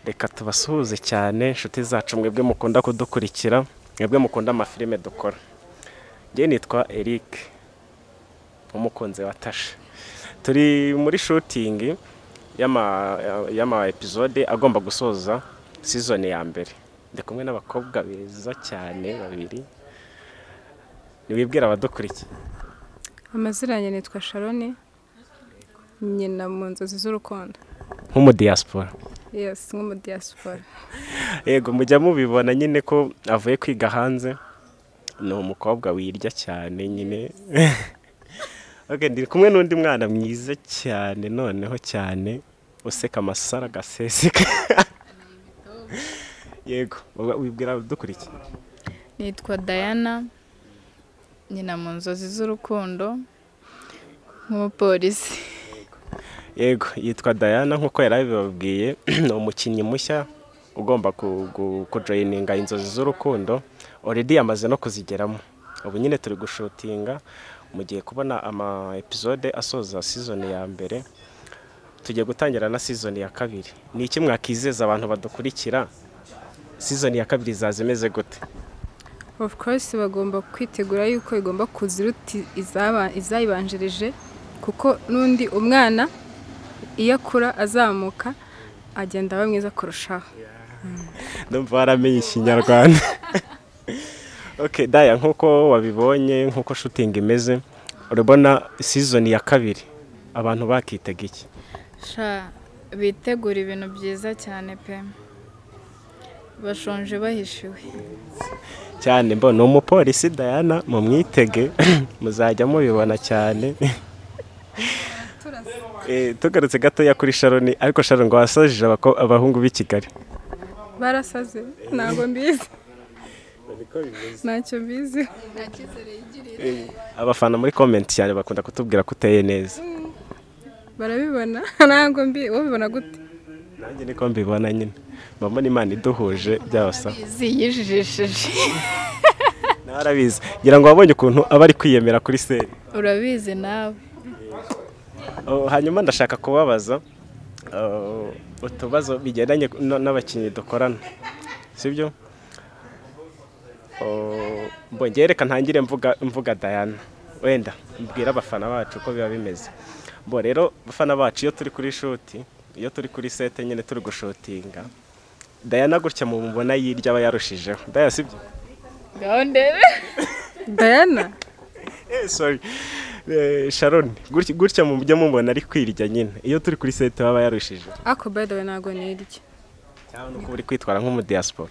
reka tubasuhuze cyane inshuti zacu mwebwe mukunda kudukurikira mwebwe mukunda amafilime dukora njye nitwa Eric umukunzi wa Tasha turi muri shutingi y'ama episode agomba gusoza sizoni ya mbere ndi kumwe n'abakobwa beza cyane babiri nibibwira abadukurikiye amazina yanjye nitwa sharoni nyina mu nzozi z'urukundo nk'umudiyasipora yesi nk'umudiyasipora yego mujya mubibona nyine ko avuye kwiga hanze ni umukobwa wirya cyane nyine Ok, ndi kumwe n'undi mwana mwiza cyane noneho cyane useka amasaro agaseseka yego uba- wibwira dukurikiye nitwa dayana nyina mu nzozi z'urukundo nk'umupolisi yego yitwa Diana nk'uko yari abibabwiye ni umukinnyi mushya ugomba ku- ku- kujoyininga inzozi z'urukundo oredi yamaze no kuzigeramo ubu nyine turi gushutinga mugiye kubona ama episode asoza sizoni ya mbere tugiye gutangira na sizoni ya kabiri ni iki mwakizeza abantu badukurikira sizoni ya kabiri izaza imeze gute ofu course bagomba kwitegura yuko igomba kuza iruta izaba- izayibanjirije kuko n'undi umwana iyo akura azamuka agenda aba mwiza kurushaho ndumva waramenye ikinyarwanda ok daya nk'uko wabibonye nk'uko shutingi imeze urabona sizoni ya kabiri abantu bakitega iki sha bitegura ibintu byiza cyane pe bashonje bahishiwe cyane mbona umupolisi dayana mumwitege muzajya mubibona cyane Eh, tugarutse gatoya kuri sharoni ariko sharoni ngo wasajije abako- abahungu b'i kigali barasaze ntabwo mbizi ntacyo mbizi abafana muri komenti cyane bakunda kutubwira ko uteye neza barabibona ntabwo mbizi wowe ubibona gute nanjye niko mbibona nyine mbona imana iduhuje byabasaba izi yijijishije nawe arabizi ngira ngo wabonye ukuntu aba ari kwiyemera kuri seri urabizi nawe Oh, hanyuma ndashaka kubabaza oh, utubazo bigendanye n- n'abakinnyi dukorana sibyo Oh, mbongeye reka ntangire mvuga mvuga Diana wenda mbwira abafana bacu uko biba bimeze bo rero abafana bacu iyo turi kuri shuti iyo turi kuri sete nyine turi gushutinga Diana gutya mubona yirya aba yarushijeho Diana sibyo gahondere dayana Eh, sorry Eh, Sharon gutya gutya mujya mubona ari kwirya nyine iyo turi kuri sete baba yarushije ako by the way ntabwo nirya cyangwa nuko uri kwitwara nk'umudiyasipora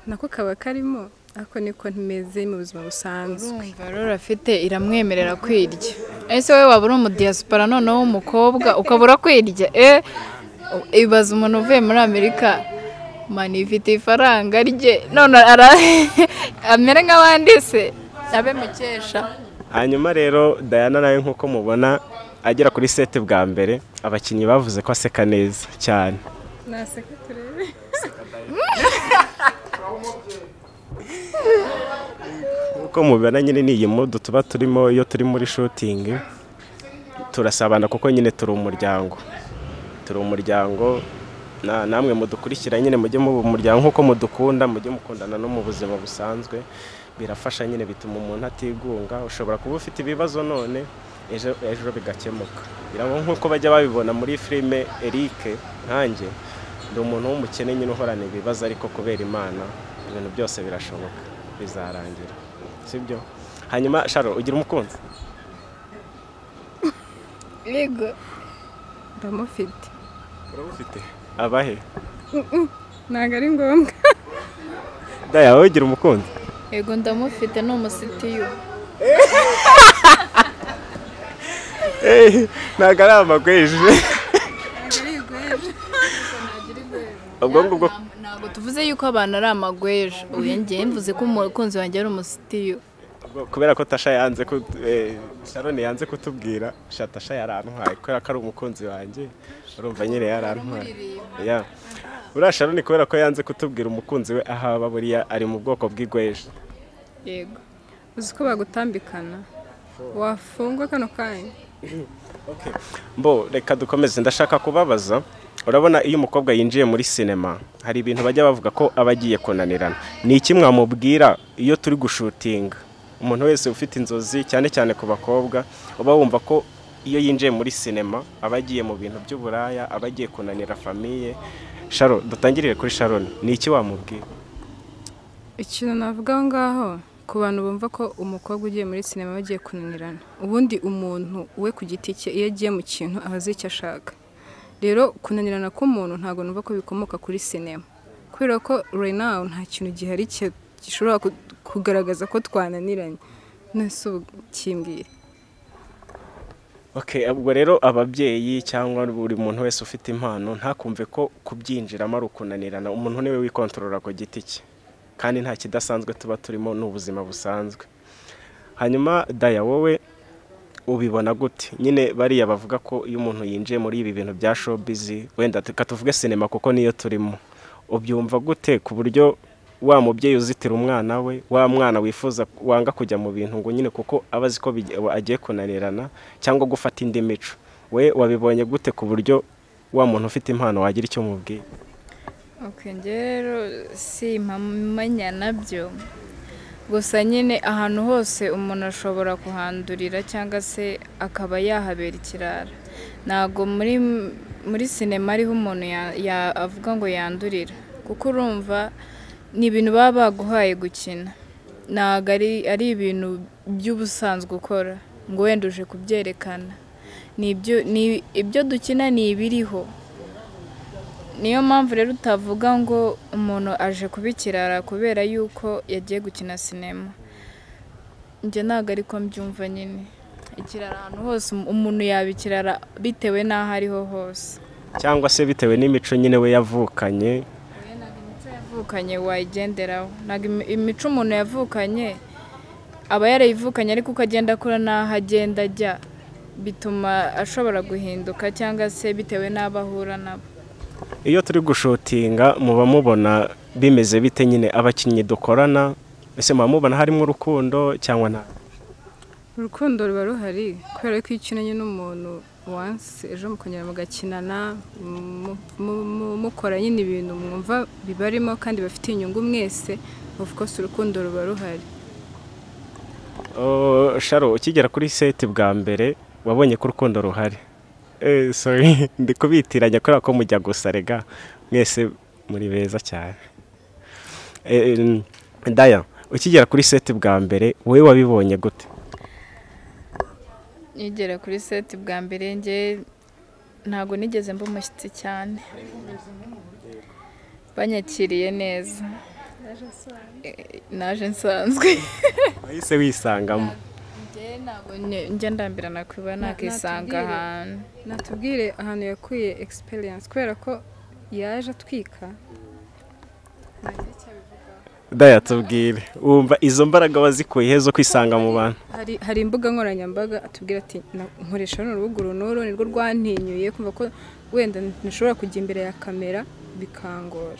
nako kaba karimo ariko niko ntimeze mu buzima busanzwe urumva rero afite iramwemerera kwirya ese wowe waba uri umudiyasipora noneho w'umukobwa ukabura kwirya eh ibaza umuntu uvuye muri amerika mani ifite ifaranga rye none ara- amere nk'abandi se abe mukesha hanyuma rero dayana nawe nk'uko mubona agera kuri sete bwa mbere abakinnyi bavuze ko aseka neza cyane naseka turebe nk'uko mubibona nyine ni iyi mudu tuba turimo iyo turi muri shutingi turasabana kuko nyine turi umuryango turi umuryango na- namwe mudukurikira nyine mujye muba umuryango nk'uko mudukunda mujye mukundana no mu buzima busanzwe birafasha nyine bituma umuntu atigunga ushobora kuba ufite ibibazo none ejo ejo bigakemuka birabo nk'uko bajya babibona muri filime Eric nkanjye ndi umuntu w'umukene nyine uhorana ibibazo ariko kubera Imana ibintu byose birashoboka bizarangira sibyo hanyuma Sharo ugira umukunzi yego ndamufite urabufite abahe ntabwo ari ngombwa daya wowe ugira umukunzi yego ndamufite ni umusitiyu ntabwo ari amagweje ubwo ngubwo ntabwo tuvuze yuko abantu ari amagwejo uyu ngiye mvuze ko umukunzi wanjye ari umusitiyu ubwo kubera ko tasha yanze ku eh, sharoni yanze kutubwira sha tasha yarantwaye kubera ko ari umukunzi wanjye urumva nyine yarantwaye ya uriya sharoni kubera ko yanze kutubwira umukunzi we ahaba buriya ari mu bwoko bw'igweje yego uzi ko bagutambikana wafungwa kano kanya mbo reka dukomeze ndashaka kubabaza urabona iyo umukobwa yinjiye muri sinema hari ibintu bajya bavuga ko aba agiye kunanirana ni iki mwamubwira iyo turi gushutinga umuntu wese ufite inzozi cyane cyane ku bakobwa uba wumva ko iyo yinjiye muri sinema aba agiye mu bintu by'uburaya aba agiye kunanira famiye sharo dutangirire kuri sharon ni iki wamubwira ikintu navuga aho ngaho ku bantu bumva ko umukobwa ugiye muri sinema aba agiye kunanirana ubundi umuntu we ku giti cye iyo agiye mu kintu aba azi icyo ashaka rero kunanirana k'umuntu ntabwo numva ko bikomoka kuri sinema kubera ko renawu nta kintu gihari cye- gishobora ku- kugaragaza ko twananiranye nese ubu kimbwire Okay, ubwo rero ababyeyi cyangwa buri muntu wese ufite impano ntakumve ko kubyinjiramo ari ukunanirana umuntu niwe wikontorora ku giti cye kandi nta kidasanzwe tuba turimo ni ubuzima busanzwe hanyuma daya wowe ubibona gute nyine bariya bavuga ko iyo umuntu yinjiye muri ibi bintu bya showbiz wenda reka tuvuge sinema kuko niyo turimo ubyumva gute ku buryo wa mubyeyi uzitira umwana we wa mwana wifuza wanga kujya mu bintu ngo nyine kuko aba azi ko bige- agiye kunanirana cyangwa gufata indi mico we wabibonye gute ku buryo wa muntu ufite impano wagira icyo umubwiye oke njyewe rero simpamanya nabyo gusa nyine ahantu hose umuntu ashobora kuhandurira cyangwa se akaba yahabera ikirara ntabwo muri muri sinema ariho umuntu ya- ya- avuga ngo yandurira kuko urumva ni ibintu baba baguhaye gukina ntabwo ari ari ibintu by'ubusanzwe ukora ngo wenda uje kubyerekana Ni ibyo- ni- ibyo dukina ni ibiriho niyo mpamvu rero utavuga ngo umuntu aje kubikirara kubera yuko yagiye gukina sinema njye ntabwo ariko mbyumva nyine ikirara ahantu hose um- umuntu yabikirara bitewe n'aho ariho hose cyangwa se bitewe n'imico nyine we yavukanye imico yavukanye wayigenderaho ntabwo imi- imico umuntu yavukanye aba yarayivukanye ariko uko agenda akura n'aho agenda ajya bituma ashobora guhinduka cyangwa se bitewe n'abo ahura nabo iyo turi gushotinga muba mubona bimeze bite nyine abakinnyi dukorana ese muba mubona harimo urukundo cyangwa nta urukundo ruba ruhari kubera ko iyo ukinanye n'umuntu wansi ejo mukongera mugakinana mu- mu- mu- mukora nyine ibintu mwumva bibarimo kandi bafite inyungu mwese of course urukundo ruba ruhari Oh, sharo ukigera kuri seti bwa mbere wabonye ko urukundo ruhari Eh, sorry ndi kubitiranya kubera ko mujya gusa rega mwese muri beza cyane Eh, em, daya ukigera kuri seti bwa mbere wowe wabibonye gute Nigera kuri seti bwa mbere njye ntabwo nigeze mba umushyitsi cyane banyakiriye neza Eh, naje nsanzwe wahise wisangamo njye ntabwo nye- njya ndambirana kuba nakisanga natubwire. ahantu natubwire ahantu yakuye experience kubera ko yaje atwika daya tubwire wumva izo mbaraga wazikuye he zo kwisanga mu bantu hari, hari imbuga nkoranyambaga atubwira ati "Na- nkoresha runo rubuga uru n'uru nirwo rwantinyuye kumva ko wenda ntashobora kujya imbere ya kamera bikangora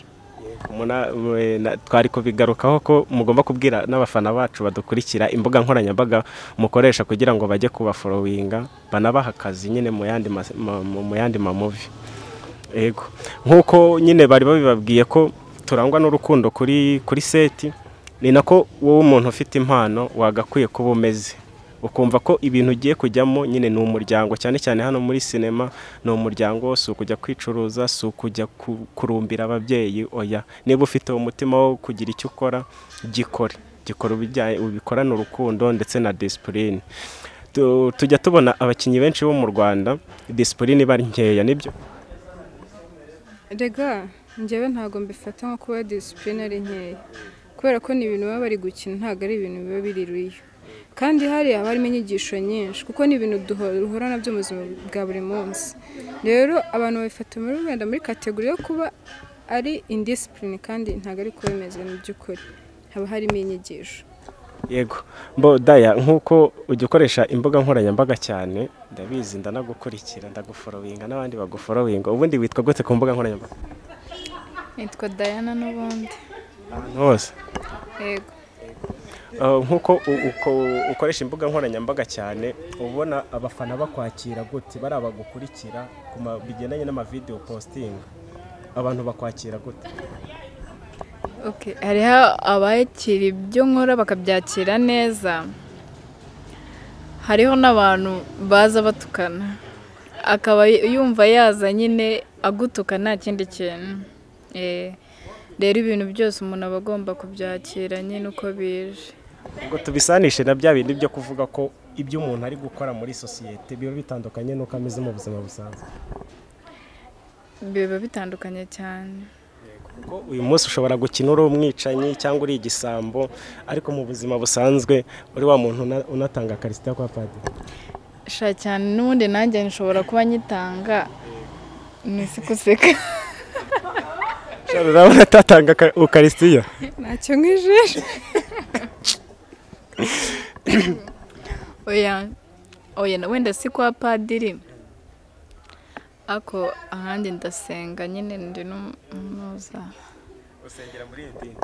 Umuna- we- na- twari kubigarukaho ko mugomba kubwira n'abafana bacu badukurikira imbuga nkoranyambaga mukoresha kugira ngo bajye kubaforowinga banabaha akazi nyine mu yandi ma- ma- mu mu yandi mamuvi yego nk'uko nyine bari babibabwiye ko turangwa n'urukundo kuri kuri seti ni nako wowe umuntu ufite impano wagakwiye kuba umeze ukumva ko ibintu ugiye kujyamo nyine ni umuryango cyane cyane hano muri sinema ni umuryango si ukujya kwicuruza si ukujya ku- kurumbira ababyeyi oya niba ufite umutima wo kugira icyo ukora gikore gikora ubijyanye- ubikorane urukundo ndetse na disipurine Tu- tujya tubona abakinnyi benshi bo mu rwanda disipurine iba ari nkeya nibyo rega njyewe ntabwo mbifata nko kuba disipurine ari nkeya kubera ko ni ibintu baba bari gukina ntabwo ari ibintu biba biri riyo kandi hariya haba harimo inyigisho nyinshi kuko ni ibintu duho- duhura nabyo mu buzima bwa buri munsi rero abantu babifata muri wenda muri kategori yo kuba ari indisipurine kandi ntabwo ari kuba bimeze mu by'ukuri haba harimo inyigisho yego mbo daya nk'uko ujya ukoresha imbuga nkoranyambaga cyane ndabizi ndanagukurikira ndaguforowinga n'abandi baguforowinga ubundi witwa gute ku mbuga nkoranyambaga nitwa dayana n'ubundi ahantu hose yego Uh, nk'uko u- uko- ukoresha imbuga nkoranyambaga cyane uba ubona abafana bakwakira gute bari abagukurikira ku ma- bigendanye n'amavidewo positingi abantu bakwakira gute Okay, hariho abakira ibyo nkora bakabyakira neza hariho n'abantu baza batukana akaba yumva yaza nyine agutuka nta kindi kintu Eh, rero ibintu byose umuntu aba agomba kubyakira nyine uko bije ngo tubisanishe na bya bindi byo kuvuga ko ibyo umuntu ari gukora muri sosiyete biba bitandukanye n'uko ameze mu buzima busanzwe biba bitandukanye cyane kuko uyu munsi ushobora gukina uri umwicanyi cyangwa uri igisambo ariko mu buzima busanzwe uri wa muntu una- unatanga karisita kwa padiri sha cyane n'ubundi nanjye nshobora kuba nyitanga ni si guseka Shana, urabona atatanga ka- ukarisitiya ntacyo nkijisho oya oya na wenda si kwa padiri ako ahandi ndasenga nyine ndi n'umuza usengera muri iyo dini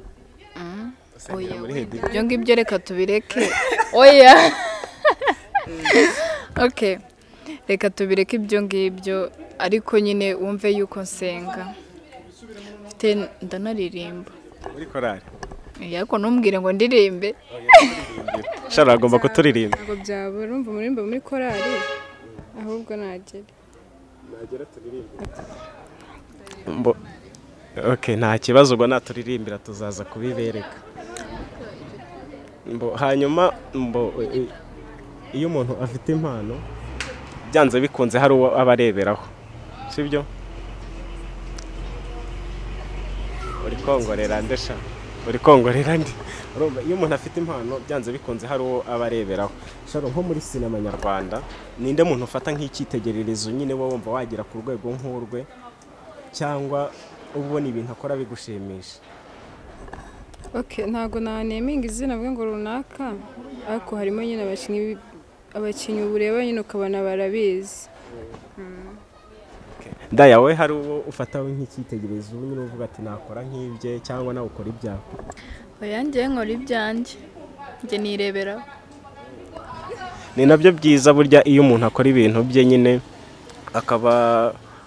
oya usengera muri iyo dini wenda ibyo ngibyo reka tubireke oya ok reka tubireke ibyo ngibyo ariko nyine wumve yuko nsenga mfite ndanaririmba muri korari Oya, ariko ntumbwire ngo ndirimbe shana agomba kuturirimba ntabwo byaba urumva umuririmbo muri korali ahubwo nagera Mbo- ok nta kibazo ubwo naturirimbira tuzaza kubibereka Mbo- hanyuma mbo- i- iyo umuntu afite impano byanze bikunze hari uwo aba areberaho sibyo uri kongorera ndesha uri kongorera ndi Urumva, iyo umuntu afite impano byanze bikunze hari uwo aba areberaho Sharo, nko muri sinema nyarwanda ninde muntu ufata nk'icyitegererezo nyine wowe wumva wagera ku rwego nk'urwe cyangwa uba ubona ibintu akora bigushimisha oke ntabwo naneminga izina mvuga ngo runaka ariko harimo nyine abakinnyi b- abakinnyi uba ureba nyine ukabona barabizi daya we hari uwo ufataho nk'icyitegererezo ubu nyine uvuga ati nakora nk'ibye cyangwa nawe ukora ibyawe oya njye nkora ibyanjye njye nireberaho ni nabyo byiza burya iyo umuntu akora ibintu bye nyine akaba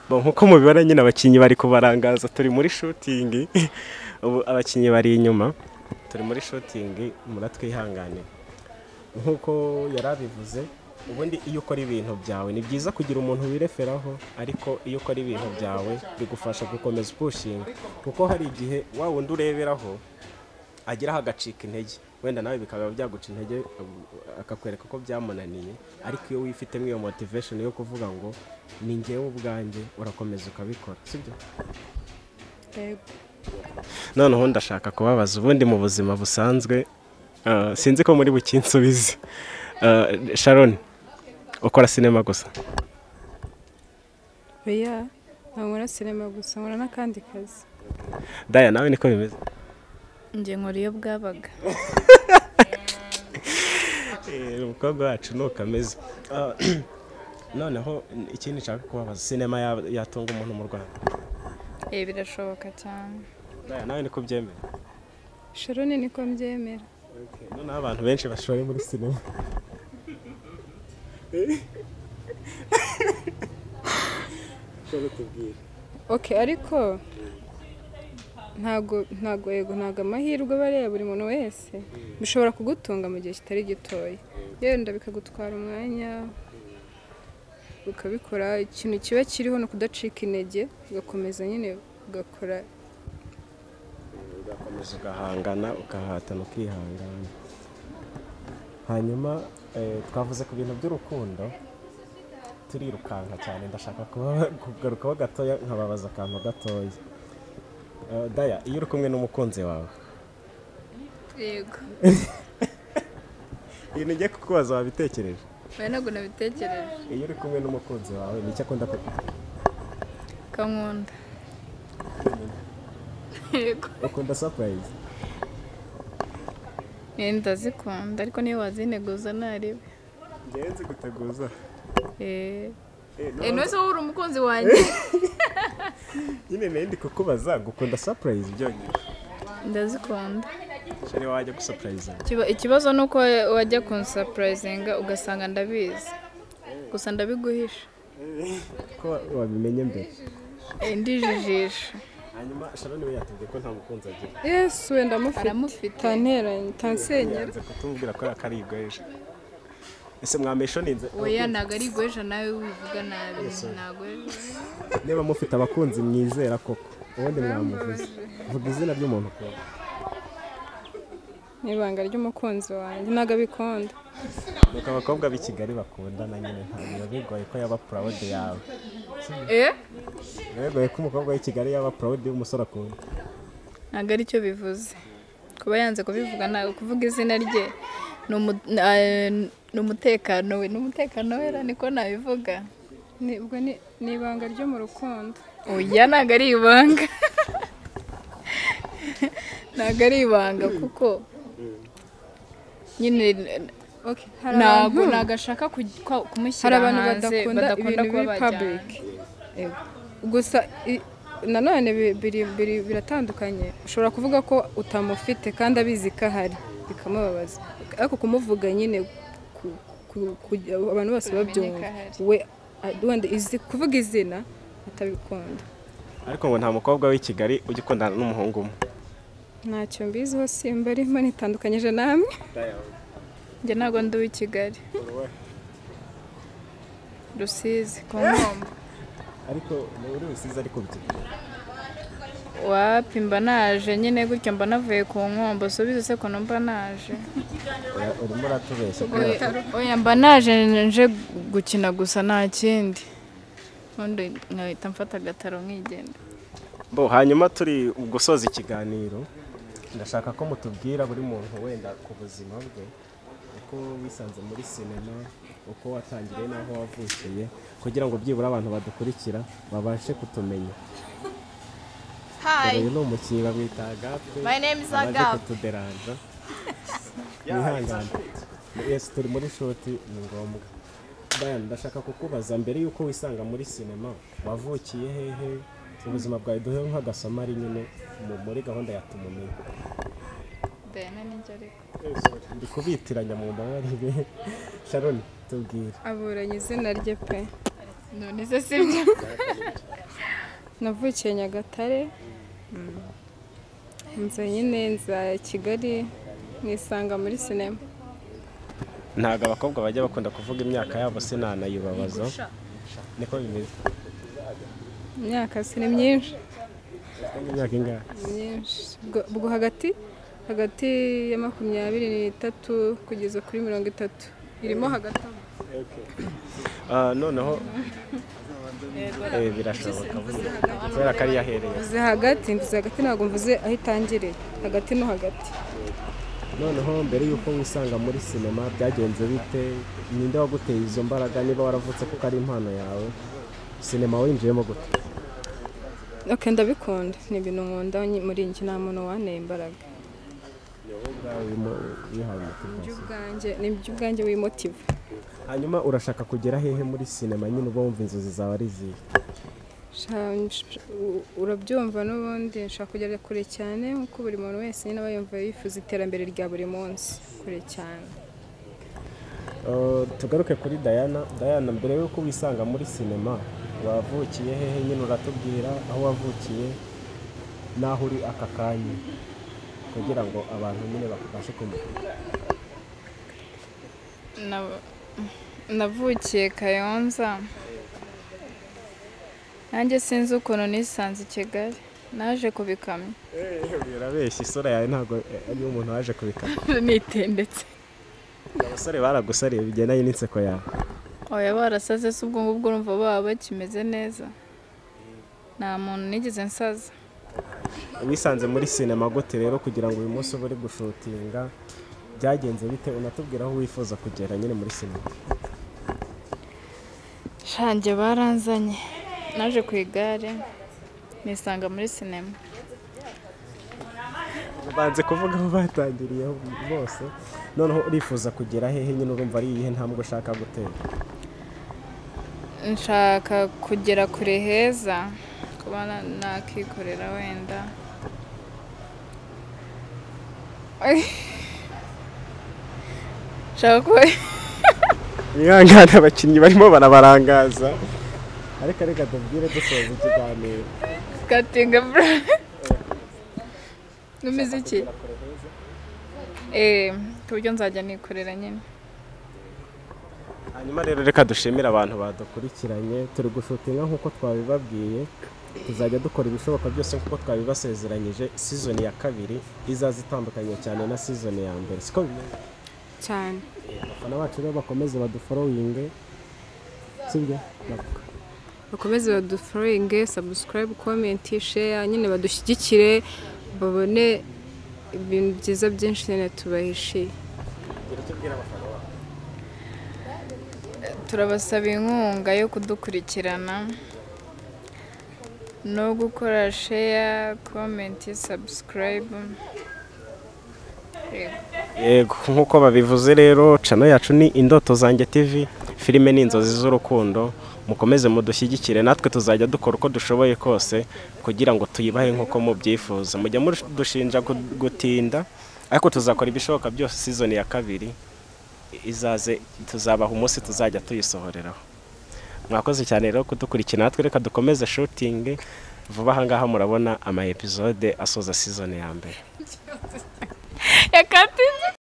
bo, nk'uko mubibona nyine abakinnyi bari kubarangaza turi muri shutingi ubu abakinnyi bari inyuma turi muri shutingi muratwihangane nk'uko yari abivuze ubundi iyo ukora ibintu byawe ni byiza kugira umuntu wireferaho ariko iyo ukora ibintu byawe bigufasha gukomeza upushinga kuko hari igihe wa wundi ureberaho ageraho agacika intege wenda nawe bikaba byaguca intege akakwereka ko byamunaniye ariko iyo wifitemo iyo motivation yo kuvuga ngo ni ngewe ubwanjye urakomeza ukabikora sibyo Yego. noneho ndashaka kubabaza ubundi mu buzima busanzwe ah, sinzi ko muri bukinsubize Ah, sharon ukora sinema gusa oya ntabwo nkora sinema gusa nkora n'akandi kazi daya nawe niko bimeze njye nkora iyo bwabaga Eh, umukobwa wacu nuko ameze Ah, noneho ikindi nshaka kubabaza sinema ya- yatunga umuntu mu rwanda Eh, birashoboka cyane daya nawe niko byemera sharoni niko mbyemera noneho abantu benshi bashoye muri sinema oke ariko ntabwo ntabwo yego ntabwo amahirwe aba ari aya buri muntu wese bishobora kugutunga mu gihe kitari gitoya yenda bikagutwara umwanya ukabikora ikintu kiba kiriho ni ukudacika intege ugakomeza nyine ugakora ugakomeza ugahangana ukahatana ukihangana hanyuma eh, twavuze ku bintu by'urukundo turirukanka cyane ndashaka kuba- kugarukaho gatoya nkababaza akantu gatoya Eh, daya iyo uri kumwe n'umukunzi wawe yego ibintu ngiye kukubaza wabitekereje oya ntabwo nabitekereje iyo uri kumwe n'umukunzi wawe ni icyo akunda kukubwira kankunda yego ukunda sapurayizi Eh, ndazikunda ariko niyo wazineguza narebe ngewe nzi guteguza Eh. Eh, none se wowe uri umukunzi wanjye nyine nari ndi kukubaza gukunda sapurayizi byonyine ndazikunda sheri wajya gusapurayiza Ikiba- ikibazo ni uko wajya kunsapurayizinga ugasanga ndabizi gusa ndabiguhisha ko wabimenye mbere Eh, ndijijisha hanyuma sharon we yatubwiye ko nta mukunzi agira yesu wenda amufite aramufite tanteranye tansenyera yanze kutubwira ko yakaribwa ejo ese mwameshoninze oya ntabwo ari igweja nawe wivuga nabi ntabwo niba mufite abakunzi mwizera koko ubundi mwamuvuze vuga izina ry'umuntu ukunda ni ibanga ry'umukunzi wanjye ntabwo abikunda nuko abakobwa b'i kigali bakundana nyine ntabwo biba bigoye ko yaba purawude yawe eh biba bigoye ko umukobwa w'i kigali yaba purawude y'umusore akunda ntabwo ari cyo bivuze kuba yanze kubivuga ntabwo kuvuga izina rye ni umu- ni, eh, ni umutekano we ni umutekano we ra, niko nabivuga ni ubwo ni- ni ibanga ryo mu rukundo oya ntabwo ari ibanga ntabwo ari ibanga kuko nyine Ok, hari ntabwo abantu- ntabwo ashaka kuj- kwa- hari kumushyira abantu hanze badakunda ibintu biri public Yego. gusa i- nanone bi- biri- biri- biratandukanye ushobora kuvuga ko utamufite kandi abizi ko ahari bikamubabaza ariko kumuvuga nyine ku- ku- ku- abantu bose babyumva ko ahari. we a- wenda izi- kuvuga izina atabikunda ariko ngo nta mukobwa w'i kigali ujya ukundana n'umuhungu umwe ntacyo mbiziho simba arimo nitandukanyije namwe njye ntabwo ndi uw'i kigali rusizi ku nkombe ariko uri busize ariko byiza wapi mba naje nyine gutya mba navuye ku nkombe usubize se kuno mba naje urimo uratubeshya oya mba naje nje gukina gusa nta kindi ubundi nkahita mfata agataro nkigenda bo hanyuma turi gusoza ikiganiro ndashaka ko mutubwira buri muntu wenda ku buzima bwe uko wisanze muri sinema uko watangiriye n'aho wavukiye kugira ngo byibura abantu badukurikira babashe kutumenya Hi, uyu ni umukinga bita agatwe my name is abaje Agap. kutuderanja mwihangane yesi turi muri shoti ni ngombwa Brian ndashaka kukubaza mbere y'uko wisanga muri sinema wavukiye hehe ubuzima bwawe duhe nk'agasomo ari nyine mu- muri gahunda ya tumumenye dayana nijya ariko ndi kubitiranya mu mbabarire sharoni tubwire aburanye izina rye pe none se sibyo navukiye nyagatare Mm. nza nyine nza kigali nisanga muri sinema ntabwo abakobwa bajya bakunda kuvuga imyaka yabo sinanayibabaza niko bimeze imyaka si ni myinshi imyaka ingahe myinshi ubwo ubwo hagati hagati ya makumyabiri n'itatu kugeza kuri mirongo itatu irimo hagati aho Ah, noneho eh, birashoboka kubera ko ariyo ahereye mvuze hagati mvuze hagati ntabwo mvuze aho itangiriye hagati no hagati noneho mbere y'uko wisanga muri sinema byagenze bite ninde waguteye izo mbaraga niba waravutse kuko ari impano yawe sinema winjiyemo gute ok ndabikunda ni ibintu nkunda nyi- muri njye nta muntu wanteye imbaraga njye ubwanjye ni njye ubwanjye wimotive hanyuma urashaka kugera hehe muri sinema nyine uba wumva inzozi zawe ari izihe Sha- sh- u- urabyumva n'ubundi nshaka kugera kure cyane nk'uko buri muntu wese nyine aba yumva yifuza iterambere rya buri munsi kure cyane Uh, tugaruke kuri dayana dayana mbere y'uko wisanga muri sinema wavukiye hehe nyine uratubwira aho wavukiye n'aho uri aka kanya kugira ngo abantu nyine babashe kumenya Na- navukiye kayonza nanjye sinzi ukuntu nisanze i kigali naje ku bikamyo birabeshya isura yawe ntabwo ari umuntu waje kubikana nitendetse abasore baragusariye bigendanye n'inseko yawe oya barasaze se ubwo ngubwo urumva baba bakimeze neza nta muntu nigeze nsaza wisanze muri sinema gute rero kugira ngo uyu munsi ube uri gushutinga byagenze bite unatubwira aho wifuza kugera nyine muri sinema shange baranzanye naje ku igare nisanga muri sinema banze kuvuga aho batangiriye bose noneho urifuza kugera hehe nyine urumva ari iyihe ntambwe ushaka gutera nshaka kugera kure heza kuba na- nakikorera wenda nshaka kuba mwihangane abakinnyi barimo barabarangaza ariko reka tubwire dusoza ikiganiro katinga burake n'imiziki eee ku buryo nzajya nikorera nyine hanyuma rero reka dushimire abantu badukurikiranye turi gushutinga nk'uko twabibabwiye tuzajya dukora ibishoboka byose nk'uko twabibasezeranyije sizoni ya kabiri izaza itandukanye cyane na sizoni ya mbere siko bimeze cyane abafana bacu rero bakomeze baduforowinge sibyo bakomeze baduforoyinge sabusikarayibu komenti sheya nyine badushyigikire babone ibintu byiza byinshi nyine tubahishiye turabasaba inkunga yo kudukurikirana no gukora sheya komenti sabusikarayibu yego nk'uko babivuze rero cano yacu ni indoto zanjye tivi filime ni inzozi z'urukundo mukomeze mudushyigikire natwe tuzajya dukora uko dushoboye kose kugira ngo tuyibahe nk'uko mubyifuza mujya mudushinja gu- gutinda ariko tuzakora ibishoboka byose sizoni ya kabiri izaze tuzabaha umunsi tuzajya tuyisohoreraho mwakoze cyane rero kudukurikira natwe reka dukomeze shutingi vuba ahangaha murabona ama episode asoza sizoni ya mbere yakatinze